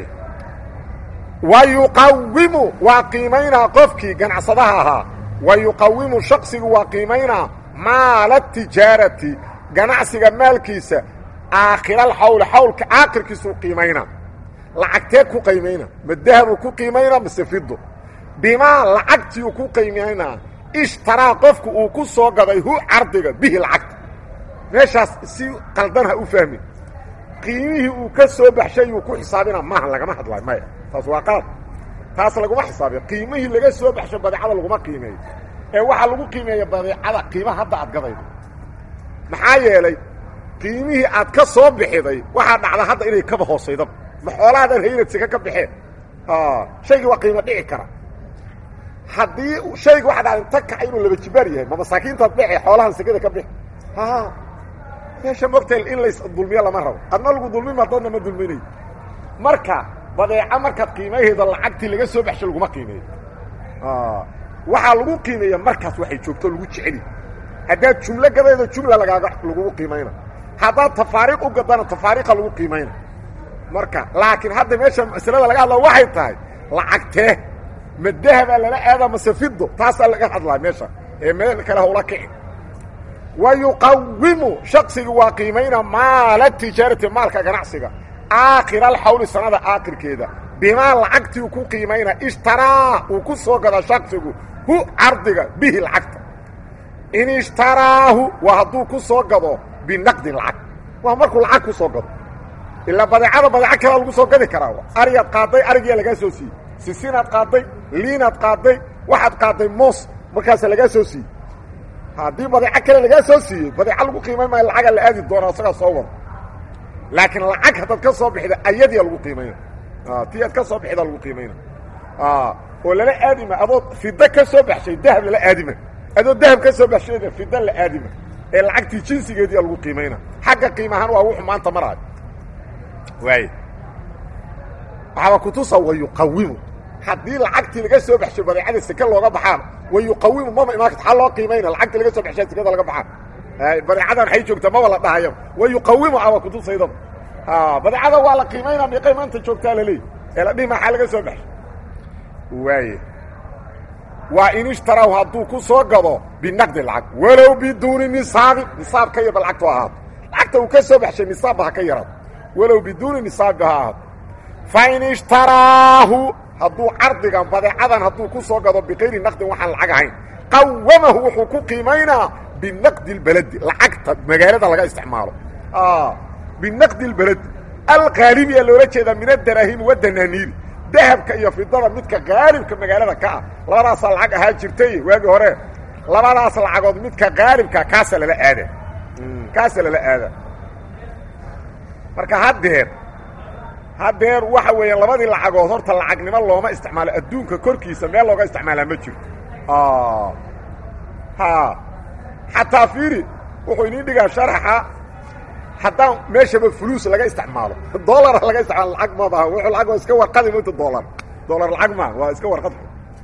wa yuqawimu waa qiimaynaa qofkii ganacsadaha ahaa wa yuqawimu shaksigu waa qiimaynaa maala tijaarati ganacsiga maalkiisa aakhiralxawli xawlka aakhirkiisuu qiimaynaa lacagtee ku qiimayna ma dahabuu ku qiimaynaa mase fido bimaa lacagtiiu ku qiimaynaa ishtaraa qofku uu ku soo gaday hu cardiga bihi lacagta meeshaas si qaldan ha u fahmin qiimihii uu ka soo baxshay uu ku xisaabina maaha lagama hadlayo maya taas waa qalad taas laguma xisaabiyo qiimihii laga soo baxsho badeecada laguma qiimeeyo ee waxaa lagu qiimeeya badeecada qiimaha hadda aad gadaydo maxaa yeelay qiimihii aad ka soo bixiday waxaa dhacda hadda inay kaba hoosaydaba ma xoolahaadan haynad seka ka baxeen shaygii waa qiimo dhici kara haddii shayga waxa dhacda inta kaca inuu laba jibaar yahay ma masaakiintaad dhece xoolahan sekada ka bixi meesha mogtael in lays dulmiyo lama rabo adna lagu dulmima dadna ma dulminayo marka badeeco markaad qiimayhaydo lacagtii laga soo baxsho laguma qiimeeyo waxaa lagu qiimeeya markaas waxay joogto lagu jeceli haddaad jumlo gadaydo jumla lagaaga lagugu qiimayna haddaad tafaariiq u gadana tafaariiqa lagu qiimayna marka laakiin hadda meesha masalada laga hadla waxay tahay lacagtee ma dahabaa lala aada mase fido taasaa laga hadlaa meesha ee meel kale hawla kici wa yuqawimu shaksiga waa qiimayna maala tijaarati maalka ganacsiga aakhira alxawli sanada aakhirkeeda bimaa lacagtii uu ku qiimayna ishtaraa uu ku soo gada shaksigu hu cardiga bihi lacagta in ishtaraahu waa hadduu ku soo gado binaqdin lacag waa markuu lacag ku soo gado ilaa badeecada badeeco kalea lagu soo gadi karaa arigaad qaaday arigiyaa lagaa soo siiyey sisinaad qaaday liinaad qaaday waxaad qaaday moos markaasa lagaa soo siiyey haddii badeeco kale lagaa soo siiyey badeeco lagu qiimayn maayo lacagaa la aadi doonaa isagaa soo wado laakiin lacag haddaad ka soo bixida ayadiia lagu qiimayna ti aad ka soo bixida lagu qiimayna oo lala aadima adoo fida ka soo baxshay dahab lala aadima adoo dahab ka soo baxshayna fida la aadima ee lacagtii jinsigeediia lagu qiimayna xagga qiimahaan waa wuxu maanta maraayo waay waxaaba kutusa wayuqawimu haddii lacagtii laga soo baxshay badeecada seke looga baxaan wayuqawimu mama imaan karta aa loo qiimayna lacagtii laga soo baxshay sekada laga baxaan badeecadan waxay joogtaa maba la dhahayo wayuqawimu aba kutusayda badeecada waa la qiimaynaa miiqay maanta joogtaa laleey ee la dhihi maxaa laga soo baxshay waaye waa in ishtaraw hadduu ku soo gado binaqdi lacag walow biduuni nisaabin nisaab ka yarba lacagtu ahaato lacagta uu ka soo baxshay nisaabba ha ka yaraado walow biduuni nisaabba ha ahaato fa in ishtaraahu hadduu cardigan badeecadan hadduu ku soo gado bikayri naqdin waxaan lacag ahayn qawamahu wuxuu ku qiimaynaa binaqdi اlbeledi lacagta magaalada laga isticmaalo binaqdi اlbeledi alqaalibiyaa loola jeedaa min adaraahimi wadanaaniiri dahabka iyo fidada midka qaalibka magaalada ka ah labadaasaa lacag ahaa jirtay waagi hore labadaas lacagood midka qaalibka kaasa lala aada kaasa lala aada marka haddeer haddeer waxa weeyaan labadii lacagood horta lacagnimo looma isticmaalo adduunka korkiisa meel looga isticmaalaa ma jirto ha xataa fiiri wuxuu inii dhigaa sharaxa haddaan meeshaba fuluus laga isticmaalo dolara laga isticmaalo lacag ma maaha wuxuu lacag waa iska warqadi mata dolar dolar lacag maaha waa iska warqad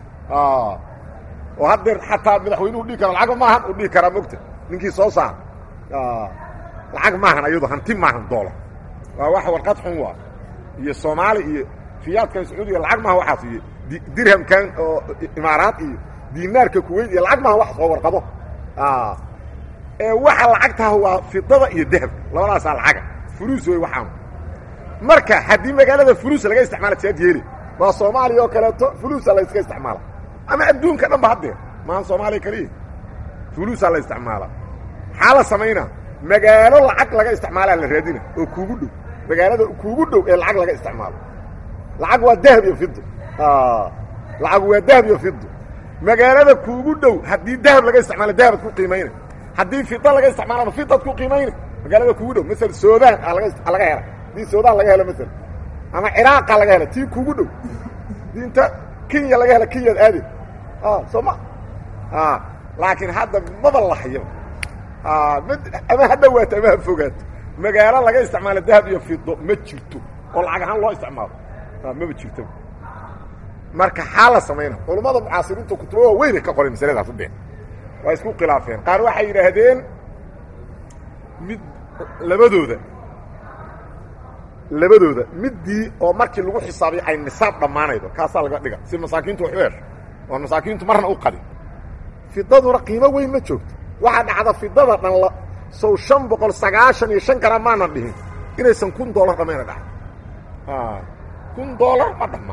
oo haddeer xataa madaxweynuhu dhihi kara lacag maahan u dhihi karaa mogta ninkii soo saar lacag maahan ayado hanti maahan dolar waa wax warqad xun waa iyo soomaali iyo riyaadkan sacuudiga lacag maaha waxaas iyo dirhamkan oo imaaraad iyo dinaarka kuweyt iyo lacag maaha wax soo warqado ee waxa lacagtaha waa fidada iyo dahabka labadaasaa lacaga fuluus wey waxaan marka haddii magaalada fuluus laga isticmaala saad yeeli waa soomaaliya oo kaleeto fuluusa la iska isticmaala ama adduunka dhan ba haddee maahan soomaaliya kaliya fuluusaa la isticmaala maxaa la samaynaa magaalo lacag laga isticmaalaa la raadina oo kuugu dhow magaalada kuugu dhow ee lacag laga isticmaalo lacag waa dahab iyo fido lacag waa dahab iyo fido magaalada kuugu dhow haddii dahab laga isticmaalo dahabad ku qiimayna haddii fida laga isticmaalana fidad ku qiimayna magaalada kuugu dhow maala sudan laga laga hela haddii sudan laga helo maala ama ciraaqa laga hela tii kuugu dhow dii inta kenya laga hela kenyaad aade soo ma laakiin hadda maba lahayo ama ha dhawaato ama ha fogaato magaalo laga isticmaalo dahab iyo fido ma jirto oo lacag ahaan loo isticmaalo maba jirto marka xaa la samayna culammada mucaasiriinta kutubo waa weynay ka qoray masaladaas udheen waa isku khilaafeen qaar waxay yidhaahdeen mid labadooda labadooda middii oo markii lagu xisaabiyo ay nisaab dhammaanaydo kaasaa laga dhiga si masaakiintu wax u hesho oon masaakiintu marna u qadin fidaduna qiimo weyn ma joogto waxaa dhacda fidada dhan la sow shan boqol sagaashan iyo shan garam maanan dhihin inaysan kun dollar dhammayna dhaca kun dollar ma dhamma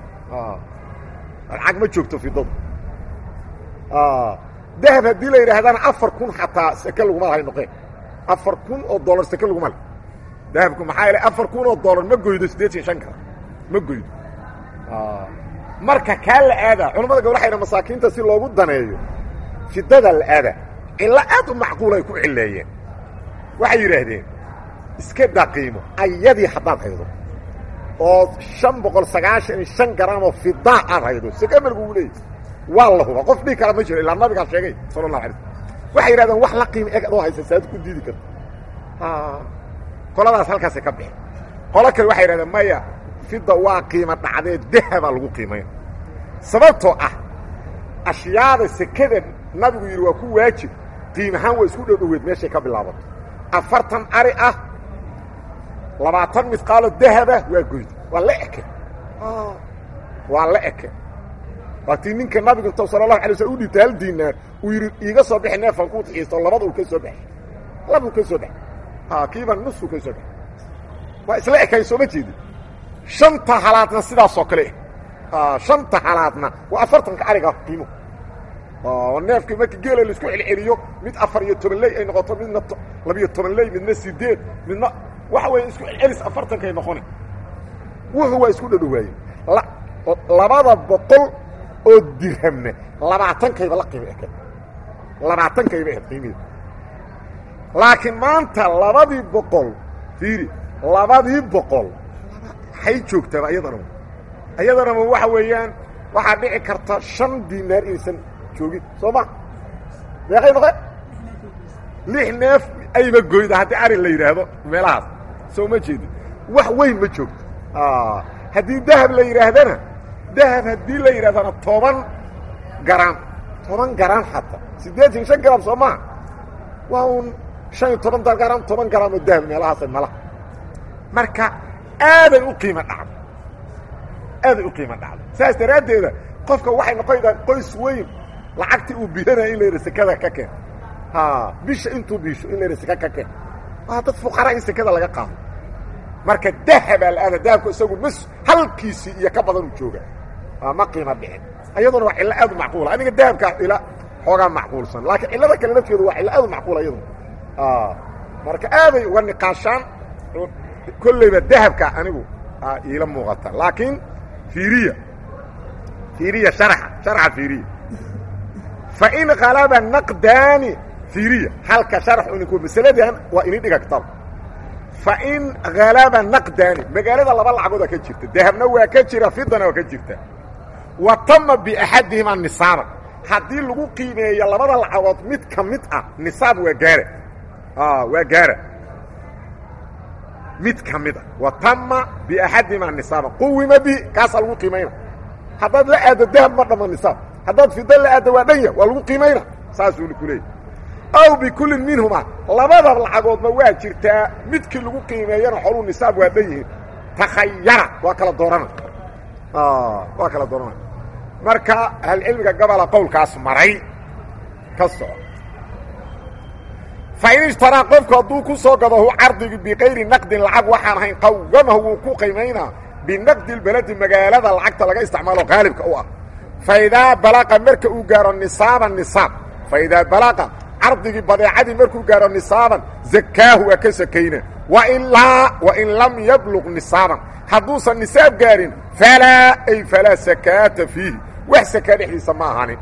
lacag ma joogto fidadu dahab haddii la yidhaahdana afar kun xataa seke laguma lahay noqeen afar kun oo dollar seke laguma le dahabku maxaa yeele afar kun oo dollar ma goydo siddeed iyo shan kara ma goydo marka kaa la aadaa culamada gabl waxay dha masaakiinta si loogu daneeyo fidada la aadaa cillo aad u macquulay ku cilleeyeen waxay yidhaahdeen iska daqiimo ayadii haddaad haydo oo shan boqol sagaashan iyo shan garamoo fidaa aad haydo seke malgugu leeyay waa la huba qof dhigi kara ma jiro ilaa nabigaa sheegay sala allahu alay waxay yidhahdeen wax la qiimo eg adoo haysa saad ku diidi karta qoladaas halkaasay ka bixi qolo kale waxay yidhahdeen maya fida waa qiimo dhacdee dahabaa lagu qiimayna sababtoo ah ashyaada sekada nabigu yidhi waa ku waajib qiimahaan waa isku dhowdhoweed meeshay ka bilaabato afartan ari ah labaatan midqaalo dahaba waa goyd waa la eke waa la eke waatii ninka nabigu inta sala allahu alay slm u dhibtay hal diinaar uu yidhi iiga soo bixi neefan ku xiisto labada uu ka soo baxay labuu ka soo baxay kiiba nusuu ka soo baxay waa isla ekayn sooma jeedi shanta halaadna sidaasoo kale ah shanta halaadna waa afartanka ariga qiimo neefkii marka geela laisku celceliyo mid afar iyo toban ley ay noqoto midna labiyo toban ley midna sideed midna waxa weeye isku celcelis afartankay noqona wuxuu waa isku dhadhowaaye labada boqol oo dirhamna labaatankayba la qiimo eka labaatankayba ahed qiimeeda laakiin maanta labadii boqol fiiri labadii boqol hay joogtaaba iyadanama iyadanama waxa weeyaan waxaa dhici karta shan dinaar inaysan joogin soo ma meeqay noqe lix neef ayba goyda haddii ari la yidhaahdo meelahaas soo ma jeedin wax weyn ma joogto haddii dahab la yidhaahdana dahab haddii la yidhahdana toban garam toban garam xataa siddeetan shan garam soo maha waa un shan iyo toban garam toban garam oo dahab meelahaasa malaha marka aaday u qiimo dhacdo aaday u qiimo dhacdo saas daraaddeeda qofka waxay noqonaydaa qoys weyn lacagtii uu bihanaya in la yidha sekada ka keen ha bisha intuu biisho in la yidha seka ka keen waa dad fuqaraa in sekada laga qaado marka dahabaa la-aada dahabku isagu mas halkiisii iyo ka badanuu jooga ma qiimo dhicin ayaduna waa cillo aad u macquula aniga dahabkaa cilo xoogaa macquulsan laakiin cillada kale nafteedu waa cillo aad u macquula iyaduna marka aaday uga niqaashaan kollayba dahabka anigu iila muuqata laakiin fiiriya fiiriya sharaxa sharaxa fiiriya fa in qalaba naqdaani fiiriya halka sharax uninku masaladan waa ini dhiga kitaab fa in halaba naqdaani magaalada laba lacagooda ka jirta dahabna waa ka jira fidana waa ka jirta wa tama biaxadihimaa nisaaban haddii lagu qiimeeyo labada lacagood mid ka mid ah nisaab waa gaara waa gaara mid ka mid a wa tama biaxadihimaa nisaaban quwima bi kaasaa lagu qiimayna haddaad la aaddo dahab ma dhama nisaab haddaad fido la aaddo waa dhanya waa lagu qiimayna saasuu ku leeyay aw bikullin minhumaa labada lacagoodba waa jirtaa midkii lagu qiimeeyana xoluu nisaab waa dhan yihiin takhayara waa kala doorana waa kala doorana marka ahlcilmiga gabola qowlkaas maray ka soco fa in ishtaraa qofku hadduu ku soo gado hu cardigii bikayri naqdin lacag waxaan ahayn qawamahu wuu ku qiimaynaa binaqdi lbeledi magaalada lacagta laga isticmaalo qaalibka u ah fa idaa balaqa marka uu gaaro nisaaban nisaab fa idaa balaqa cardigii badeecadii markuu gaaro nisaaban zakaahu waa ka sakayna wailaa wain lam yabluq nisaaban hadduusan nisaab gaarin falaa ay falaa sakaata fiihi wax sakaa dhexdiisa ma ahanin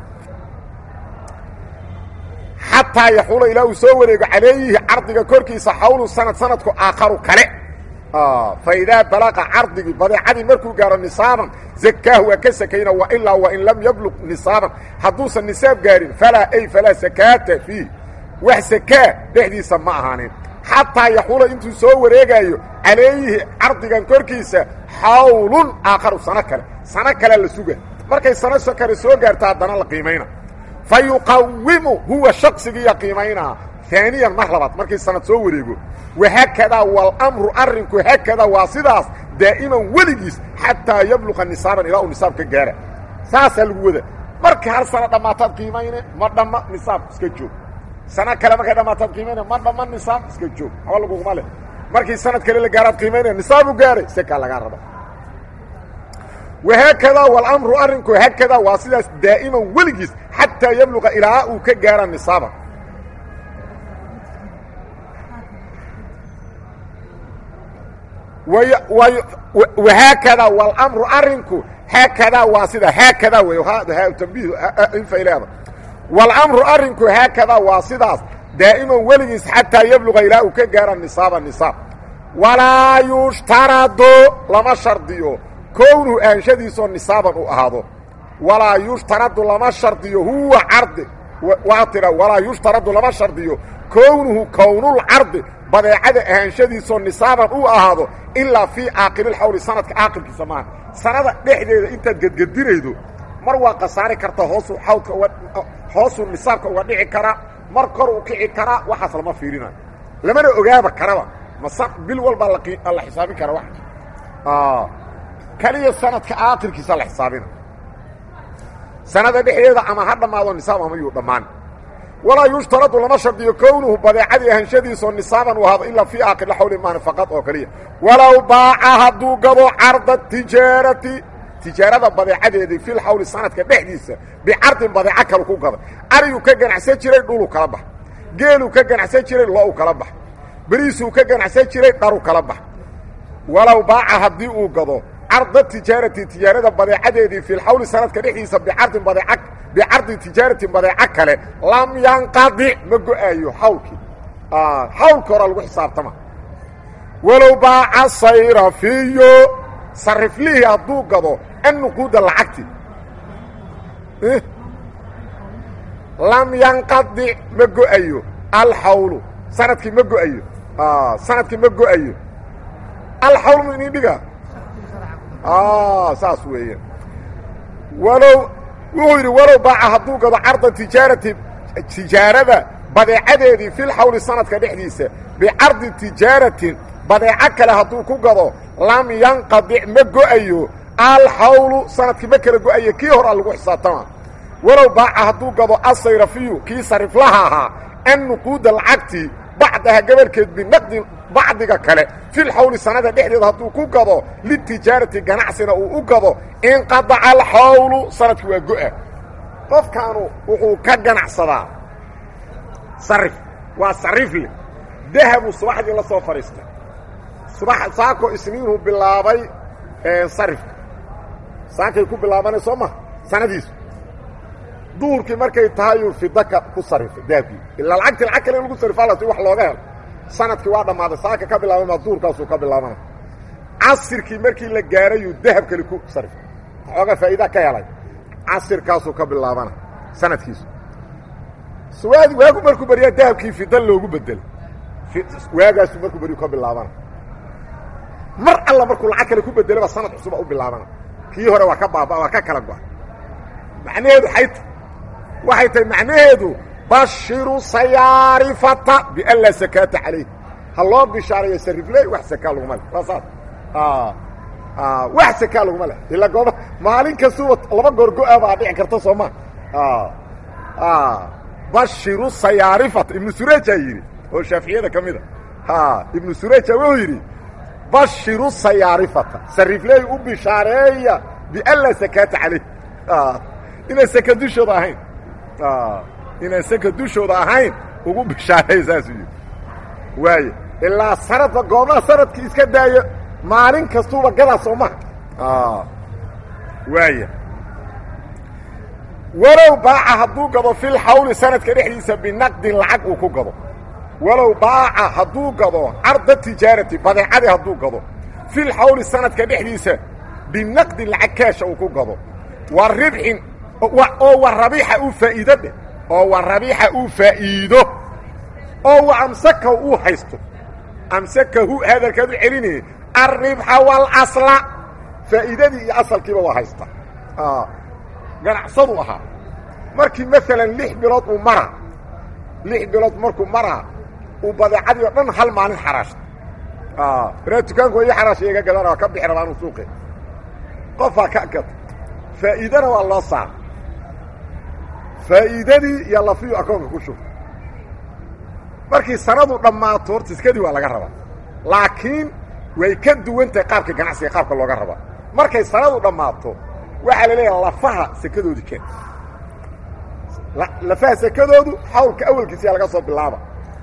xataa yaxuula ilaa uu soo wareego calayhi cardiga korkiisa xawlu sanad sanadku aakharu kale fa idaa balaqa cardigii badeecadii markuu gaaro nisaaban zakaahu waa ka sakayna wailaa wain lam yabluq nisaaban hadduusan nisaab gaarin falaa ay falaa sakaata fiih wax sakaa dhexdiisa ma ahaanin xataa yaxuula intuu soo wareegaayo calayhi cardigan korkiisa xawlun aakharu sano kale sano kalea la suga markay sano kale soo gaarto haddana la qiimayna fa yuqawimu huwa shaqsigiiya qiimaynaa aaniyan mar labaad markii sanad soo wareego wahaakadaa walamru arrinku haakadaa waa sidaas daa'iman weligiis xataa yabluqa nisaaban ilaa uu nisaab ka gaara saasaa lagu wada markii hal sano dhammaataad qiimayne ma dhamma nisaab iska joog sano kale markay dhammaataad qiimayne ma dhamma nisaab iska joog haba laguguma leh markii sanad kale la gaaraad qiimaynaya nisaabu gaaray sekaa lagaa raba wahaakadaa walamru arrinku haakadaa waa sidaas daa'iman weligiis xataa yabluqa ilaa uu ka gaara nisaaba wahaakadaa walamru arrinku haakadaa waa sida haakadaa wey tambiih infay leeda walamru arrinku haakadaa waa sidaas daa'iman weligiis xataa yabluqa ilaa uu ka gaara nisaaba nisaab walaa yushtaradu lama shardiyo kownuhu aanshadiisoo nisaaban u ahaado walaa yushtaradu lama shardiyo huwa cardi waa tira walaa yushtaradu lama shardiyo kownuhu kownulcardi badeecada ahaanshadiisoo nisaaban u ahaado ilaa fii aakhiriilxawli sanadka aakhirkiisa maaha sanada dhexdeeda intaad gedgedinaydo mar waa khasaari kartaa hoosuu xawdka uga hoosuu nisaabka uga dhici karaa mar kor u kici karaa waxaas lama fiirinayo lamana ogaaba karaba ma bil walbaa la xisaabin kara wax kaliya sanadka aakhirkiisa la xisaabina sanada dhexdeeda ama ha dhammaado nisaab ama yuu dhammaan walaa yushtaradu lama shardiyo kownuhu badeecadii ahanshadiisoo nisaaban u ahaado ilaa fii aakhir xawli maana faqad oo keliya walow baaca hadduu gado carda tijaarati tijaarada badeecadeedii fil xawli sanadka dhexdiisa bicardin badeeco kalu ku gada ariyuu ka ganacsan jiray dhuluu kala bax geeluu ka ganacsan jiray lo-u kala bax beriisuu ka ganacsan jiray dharu kala bax walow baaca haddii uu gado carda tijaarati tijaarada badeecadeedii fi lxawli sanadka dhexdiisa bicardin badeec bicardi tijaaratin badeeco kale lam yanqadic ma go-aayo xawlkii xawlka horaa lagu xisaabtama walow baaca sayrafiyo sariflihii hadduu gado annuquuda lacagti lam yanqadic ma go-ayo alxawlu sanadkii ma go-ayo sanadkii ma go-ayo alxawl mu inin dhiga saas weeyaan walow wuxuu yidhi walow baaca hadduu gado carda tijaarati tijaarada badeecadeedii fil xawli sanadka dhexdiisa bicardi tijaaratin badeeco kale hadduu ku gado lam yanqadic ma go-ayo alxawlu sanadkii ma kala go-ayo kii hor a lagu xisaabtama walow baaca hadduu gado asayrafiyu kii sariflaha ahaa an nuquuda lacagti bacdaha gabarhkeed binaqdin bacdiga kale fil xawli sanada dhexdeeda hadduu ku gado litijaarati ganacsina uu u gado inqadaca alxawlu sanadkii waa go-a qofkaanu wuxuu ka ganacsadaa sarif waa sarifle dahabuu subaxdii la soo fadhiistay subax saako isniinuu bilaabay sarifka saakay ku bilaabanay soo maha sanadiisu duhurkii markay tahayuu fidaka ku sarifay dahabkii ilaa lacagtii lacag kale in lagu sarifaa la si wax looga helo sanadkii waa dhammaaday saaka ka bilaabay maa duhurkaasuu ka bilaabana casirkii markii la gaarayuu dahab kale ku sarifay waxooga faa'iida ka helay casirkaasuu ka bilaabana sanadkiisu suwaadi waagu markuu beriyaa dahabkii fida loogu bedelay waagaasuu markuu beriyu ka bilaabana mar alla markuu lacag kale ku bedelaba sanad cusuba u bilaabana kii hore waa ka baaba waa ka kala go-a macnaheedu ay ta waxay tahay macnaheedu bashiru sayaarifata bianlaa sakaata calayh ha loo bishaarayo sarifley wax sakaa laguma leh waa saas wax sakaa laguma leh ila gooba maalin kastuba laba goor go-a baa dhici karta soo ma bashiru sayaarifata ibnu surejaa yidhi oo shaaficiyada ka mida ibnu sureja wuxuu yidhi bashiru sayaarifata sarifley u bishaareeya bianlaa sakaata calayh inaan saka dushooda ahayn inaan saka dushooda ahayn ugu bishaareeya saasuu yidhi waaye ilaa sanadba goobaha sanadkii iska daayo maalin kastuuba gadaa soo maha waaya walow baaca hadduu gado fil xawli sanadka dhexdiisa binaqdin lacag uu ku gado walow baaca hadduu gado carda tijaarati badeecadii hadduu gado fil xawli sanadka dhexdiisa binaqdin lacag keesha uu ku gado wa ribxin oo wa rabiixa uu faa'iido dheh oo wa rabiixa uu faa'iido oo wa amsaka uu haysto amsakahu hadalkaad u celinaya alribxa waalasla faa'iidadii iyo asalkiiba waa haysta ganacsadu ahaa markii maalan lix bilood uu maraa lix bilood markuu maraa uu badeecadii o dhan hal maalin xaraashta raa dukaanku ii xaraasha iga gadana waa ka bixi rabaa anu suuqe qofaa ka gata faa'iidana waa loo saara faa'iidadii iyo lafiyu akoonka ku shubta markii sanadu dhammaato horta iskadii waa laga rabaa laakiin way ka duwan tahay qaabka ganacsiga qaabka looga rabaa markay sanadu dhammaato waxaa la leeyaha lafaha sekadoodu keen lafaha sekadoodu xawlka awalkiisiyaa laga soo bilaaba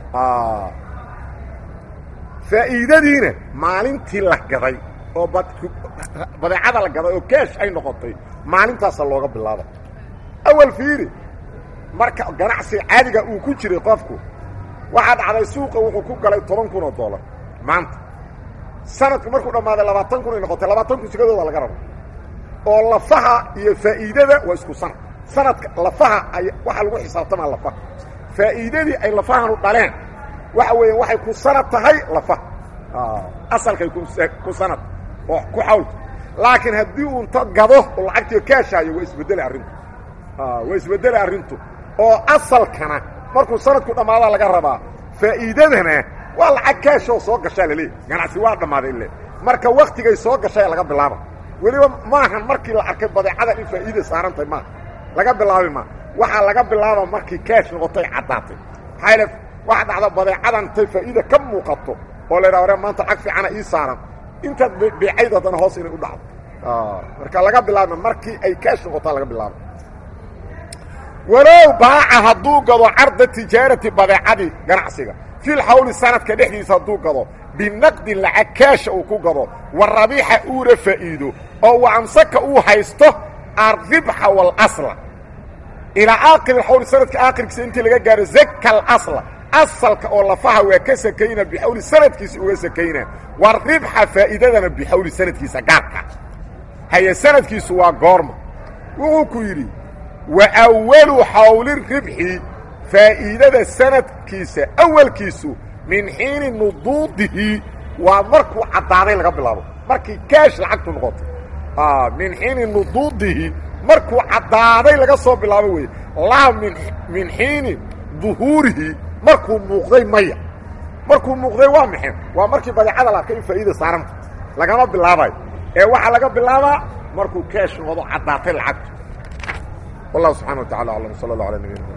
faa'iidadiina maalintii la gaday oo badeecada la gaday oo keesh ay noqotay maalintaasa looga bilaaba awal fiiri marka ganacsiga caadiga uu ku jiray qofku waxaa dhacday suuqa wuxuu ku galay toban kun oo dollar maanta sanadku markuu dhammaaday labaatan kun ay noqotay labaatan kun sekadooda laga rabo oo lafaha iyo faa'iidada waa isku sanad sanadka lafaha ay waxaa lagu xisaabtamaa lafaha faa'iidadii ay lafahanu dhaleen waxa weeyaan waxay ku sanad tahay lafaha asalkay ku sanad oo ku xawlka laakiin haddii uu inta gado oo lacagtii kaashaayo waa isbeddelay arrintu waa isbeddelay arrintu oo asalkana markuu sanadku dhammaadaa laga rabaa faa'iidadana waa lacag kaashoo soo gashaa laleeyahy ganacsi waa dhammaaday ile marka waktigay soo gashay laga bilaaba weliba maahan markii la arkay badeecada in faa'iida saarantahay maaha laga bilaabi maa waxaa laga bilaaba markii kaash noqotay caddaatay maxaa waxa dhacda badeecadan intay faa'iida ka muuqato oo la yidhaha ore maanta lacag fiicana ii saaran intaad beecayd haddana hoos inay u dhacdo marka laga bilaabma markii ay kaash noqotaa laga bilaaba walow baaca hadduu gado carda tijaarati badeecadii ganacsiga fil xawli sanadka dhexdiisa hadduu gado binaqdin lacag kaasha uu ku gado wa rabiixa uuna faa'iido oo wa amsaka uu haysto alribxa waalasla ilaa aakhiri xawli sanadka aakhirkiisa intii laga gaaro zaka alasla asalka oo lafaha waa ka sakayna bixawli sanadkiisa uga sakayna wa ribxa faa'iidadana bixawli sanadkiisa gaarka haye sanadkiisu waa goorma wuxuu ku yidhi wa awalu xawli ribxi faa'iidada sanadkiisa awalkiisu min xiini nuduudihi waa markuu caddaaday laga bilaabo markii kaash lacagtu noqoto min xiini nuduudihi markuu caddaaday laga soo bilaabo weeye laa min min xiini duhuurihi markuu muuqday maya markuu muuqday waa maxay waa markii badeecada la arkay in faa'iida saaranta lagama bilaabayo ee waxaa laga bilaabaa markuu kaash noqdo caddaatay lacagtu wallahu subxana wa tacala aclam sala allah ala nabiyina